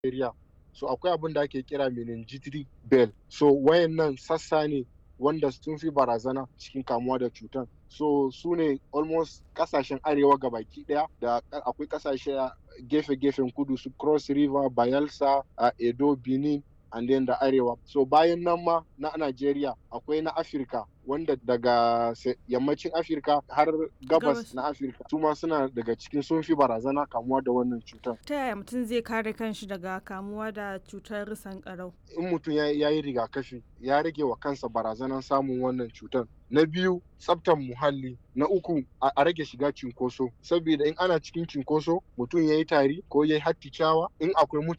Najeriya. So akwai abin da ake kira meningitis bell. So wayannan sassa ne wanda sun fi barazana cikin kamuwa da cutan. So su ne almost kasashen arewa gabaki daya da akwai kasashe a gefe-gefen kudu su Cross River, Bayelsa, a Edo, Benin and then da arewa. So bayan nan ma na Najeriya akwai na Afirka wanda daga yammacin Afirka har gabas na Afirka su ma suna daga cikin sun fi barazana kamuwa da wannan cutar. Ta yaya mutum zai kare kanshi daga kamuwa da cutar sankarau? In mutum ya yi rigakafi ya rage wa kansa barazanar samun wannan cutar. Na biyu tsaftan muhalli. Na uku a rage shiga cinkoso. Saboda in ana cikin cinkoso mutum ya yi tari ko ya yi hatticawa in akwai mutane